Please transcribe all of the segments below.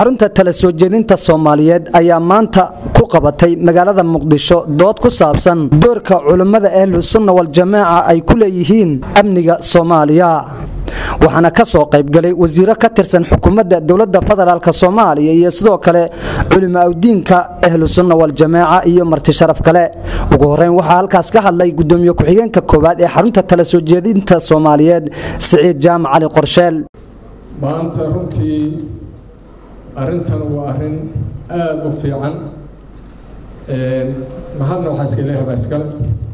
xarunta tala soo jeedinta soomaaliyeed ayaa maanta ku qabatay magaalada muqdisho dood ku saabsan doorka culummada ahlusunna waljamaaca ay ku leeyihiin amniga soomaaliya waxaana ka soo qaybgalay wasiiro ka tirsan xukuumadda dowladda federaalk soomaaliya iyo sidoo kale culimo awdiinka ahlusunna waljamaaca iyo marti sharaf kale ugu horeyn waxaa halkaas ka hadlay gudoomiye ku-xigeenka koowaad ee xarunta tala soo jeedinta soomaaliyeed siciid jaamac cali qorsheel maanta runtii arrintan waa arrin aada u fiican mahadna waxaa iska leeyahay baa iskale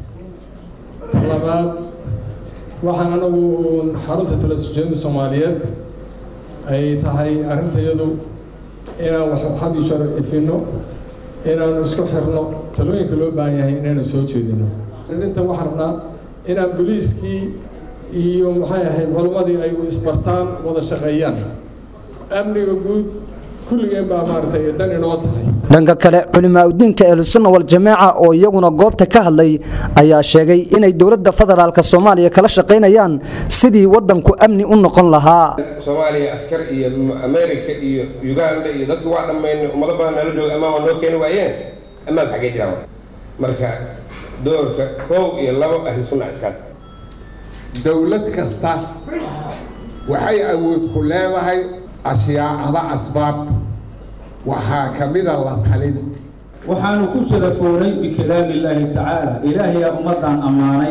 talabaad waxaan anagu uun xarunta talasjeedinta soomaaliyeed ay tahay arrintayadu inaan wax had iyo jeer ifino inaanu isku xirno talooyinka loo baahan yahay inaynu soo jeedino inta waxaan rabnaa inaan boliiskii iyo maxay ahayd culammadii ay isbartaan wada shaqeeyaan amniga guud kulligeen baa maaragtay dan inoo tahay dhanka kale culimo awdiinka ahlusunna waljamaaca oo iyaguna goobta ka hadlay ayaa sheegay inay dowladda federaalk soomaaliya kala shaqaynayaan sidii wadanku amni u noqon lahaa soomaaliya askar iyo america iyo uganda iyo dadki waa dhammaynay ummado badan nala jooga amaan waa noo keeni waayeen ammaanka xaggee jiraan marka doorka koow iyo labo ahlu sunna iskale dowlad kasta waxay awood ku leedahay ashyaacada asbaab waxaa ka mida la talin waxaanu ku sharafoonay bikalaami illaahi tacaala ilaahayaa ummaddan ammaanay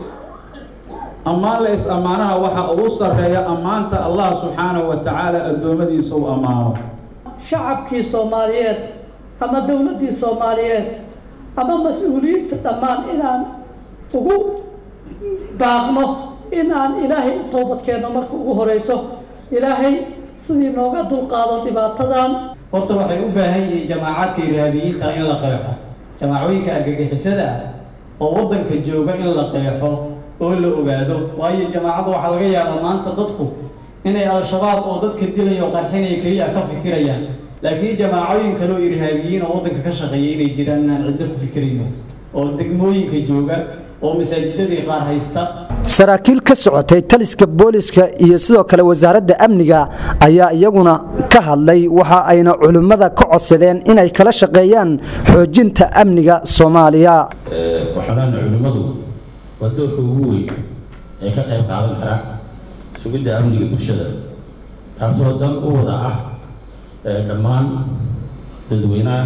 ammaan la is ammaanaha waxaa ugu sarreeya ammaanta allah subxaanahu wa tacaala addoommadiisa u ammaano shacabkii soomaaliyeed ama dowladdii soomaaliyeed ama mas-uuliyiinta dhammaan inaan ugu baaqno in aan ilaahay u toobadkeenno marka ugu horeyso ilaahay sidii nooga dulqaado dhibaatadan horta waxay u baahan yihiin jamaacaadka irhaabiyiinta in la qeexo jamaacooyinka argagixisada ah oo waddanka jooga in la qeexo oo la ogaado waayo jamaacadda waxaa laga yaabaa maanta dadku inay al-shabaab oo dadka dilaya oo qarxinaya keliya ka fikirayaan laakiin jamaacooyin kale oo irhaabiyiin oo waddanka ka shaqeeya inay jiraan inaan ciddo ku fikirayno oo degmooyinka jooga oo masaajidadii qaar haysta saraakiil ka socotay taliska booliska iyo sidoo kale wasaaradda amniga ayaa iyaguna ka hadlay waxa ayna culimmada ka codsadeen inay kala shaqeeyaan xoojinta amniga soomaaliya waxaanaana culimmadu waa doorka ugu weyn ee ka qayb qaadan kara sugidda amniga bulshada taasoo dan u wada ah dhammaan dadweynaha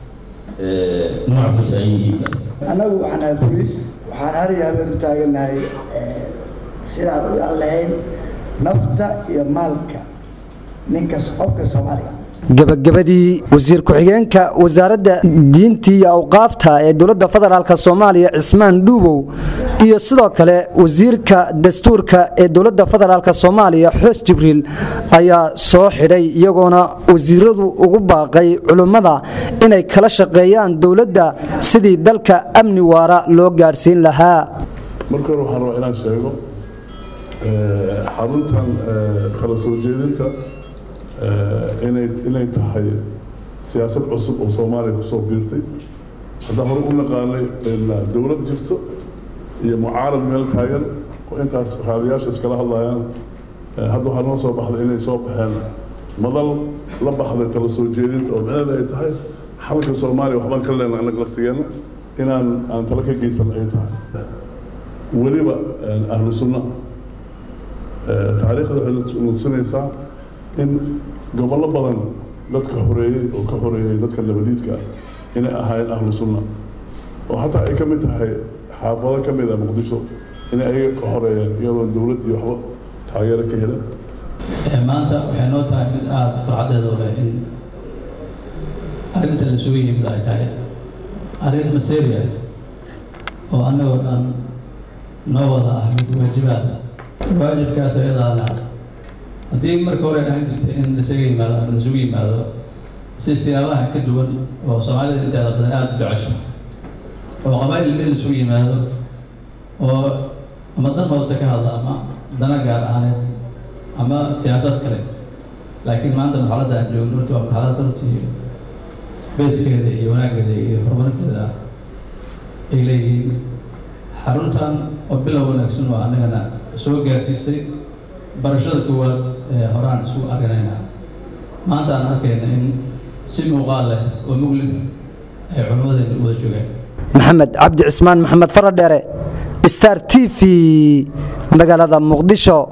nooc kasta ay yihiin annagu waxaan ahay boliis waxaan har iyo habeen u taagannahay sidaan u lahayn nafta iyo maalka ninkas qofka soomaaliga gabagabadii wasiir ku-xigeenka wasaaradda diinta iyo awqaafta ee dowladda federaalk soomaaliya cismaan dhuubow iyo sidoo kale wasiirka dastuurka ee dowladda federaalk soomaaliya xoos jibriil ayaa soo xidhay iyagoona wasiiradu ugu baaqay culimmada inay kala shaqeeyaan dowladda sidii dalka amni waara loo gaadhsiin lahaa marka hore waxaan rabaa inaan sheego xaruntan kala soo jeedinta inay inay tahay siyaasad cusub oo soomaaliya kusoo biirtay haddaan hore u naqaanay dowlad jirto iyo mucaarad meel taagan oo intaas raadiyaasha iskala hadlayaan hadda waxaa noo soo baxday inay soo baxeen madal la baxday kala soo jeedinta oo micneeda ay tahay xalka soomaaliya waxbaan ka leenahay annaga laftigeenna inaan aan tala ka geysan ay tahay weliba ahlu sunna taariikhda waxay nutusinaysaa in gobollo badan dadka horeeyey oo ka horeeyey dadka labadiidka ah inay ahaayeen ahlu sunna oo xataa ay ka mid tahay xaafado ka mid ah muqdisho inay ayaga ka horeeyeen iyadoo dowlad iyo waxba taageero ka helin maanta waxay noo tahay mid aada farcadeedooda in arrinta la sugan yimid ay tahay arrin maseria oo annagoo dhan noo wada ah mid waajibaada waajibkaas ayadaana haddii marka hore ahaan jirtay in lasaga yimaado ama lasugu yimaado si siyaabaha ka duwan oo soomaalida inteeda badan aada u jecesho oo qabaa'il in lasugu yimaado oo ama dan hoose ka hadla ama dana gaar ahaaneed ama siyaasad kale laakiin maanta marxaladda aan joogno horta waa marxalad runtii beeskeeda iyo wanaaggeeda iyo horumarinteeda ay leeyihiin xaruntan oo bilow wanaagsan oo annagana soo gaarsiisay barashada koowaad ee horaan isugu arganaynaa maanta aan arkayna in si muuqaal leh oo mugli ay culimmadeena u wada joogaan maxamed cabdi cismaan maxamed faradheere star t v magaalada muqdisho